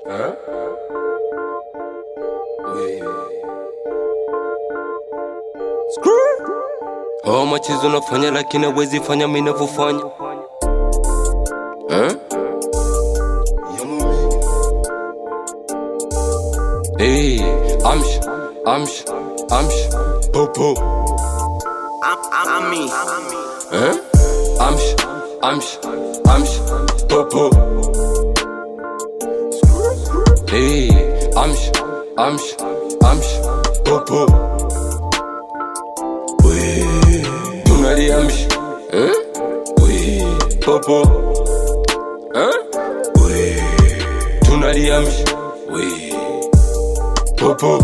Hein? Oui. Oh, machizo nafanya lakini hawezi fanya mimi ninavyofanya. Hein? Hey, amsh, amsh, amsh, popo. Ami. Hein? Amsh, amsh, amsh, popo. Hey, amsh, amsh, amsh, popo. Oui, tunali amsh. Hein? Oui, popo. Hein? Oui, tunali amsh. Oui, popo.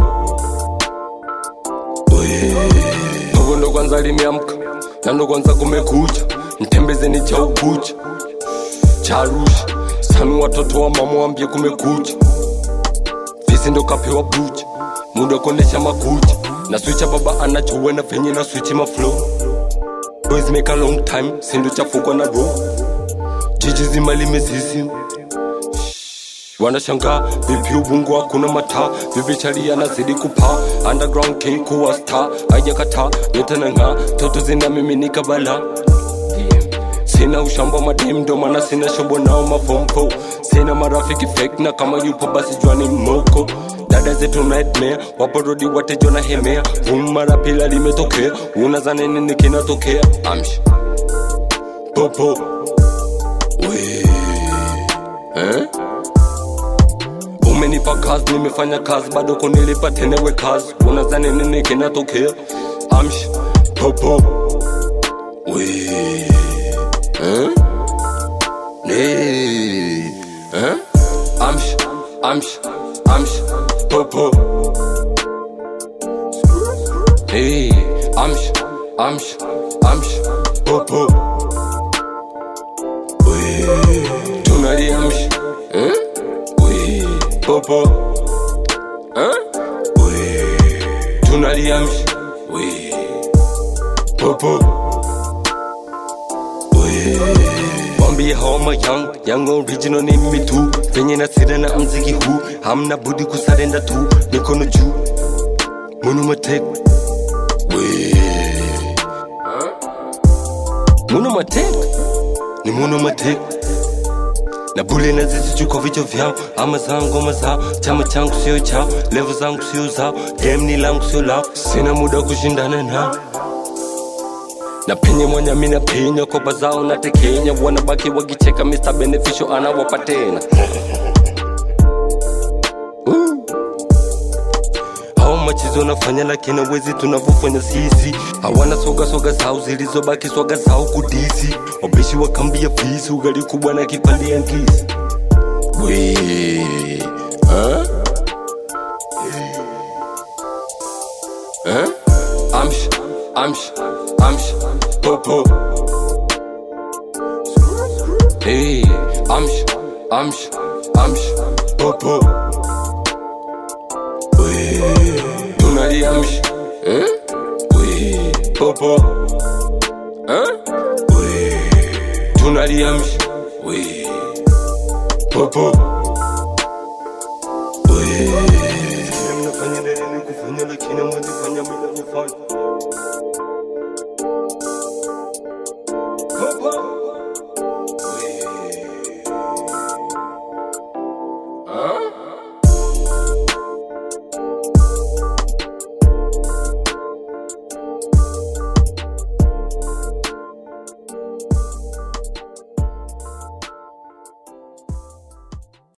Oui. Popo ndo kwanza limeamka na ndo kwanza kumekucha, mtembezeni cha ukucha cha Arusha. Sami watoto wa mama wambie kumekucha, visi ndo kapewa bucha, muda kuonesha makucha na swicha baba anachowe venye na swichi maflow Boys make a long time, sindo chafukwa na roll jiji zima limezizima wanashangaa vipi ubungu hakuna mataa vipi chalia nazidi kupaa underground king kuwa star hajakataa yote nang'aa toto zinamiminika bala sina ushamba madem ndo maana sina shobo nao mafompo sina marafiki fake na kama yupo basi jwani moko dada zetu nightmare waporodi watejo na hemea vum mara pila limetokea unazane nini kinatokea amsh popo we eh? umenipa kazi nimefanya kazi bado kunilipa tenewe kazi unazani nini kinatokea amsh popo we eh? Nee. Eh? amsh amsh amsh popo hey, amsh amsh amsh popo we tunali amsh eh? we popo eh? we tunali amsh we popo Wambie homa young, young original ni mimi tu venye na sira na mziki huu hamna budi kusarenda tu mikono juu munu matek we munu matek ni munu matek na bule na zisichu kwa vichwa vyao ama zao ngoma zao chama changu sio chao levo zangu sio zao game ni langu sio lao sina muda kushindana nao na penye mwanya mina penya koba zao na tekenya wanabaki wakicheka Mr. Beneficial anawapa tena Uh. hao machizo nafanya lakini wezi tunavyofanya sisi hawana soga soga zao zilizobaki swaga zao kudisi wabishi wakambia fisi ugali kubwa na kipande ya ngisi we huh? Huh? Amsh, amsh, amsh, popo. Hey, amsh, amsh, amsh, popo. We, tunali amsh, eh? We, popo. Huh? We, tunali amsh, we, popo.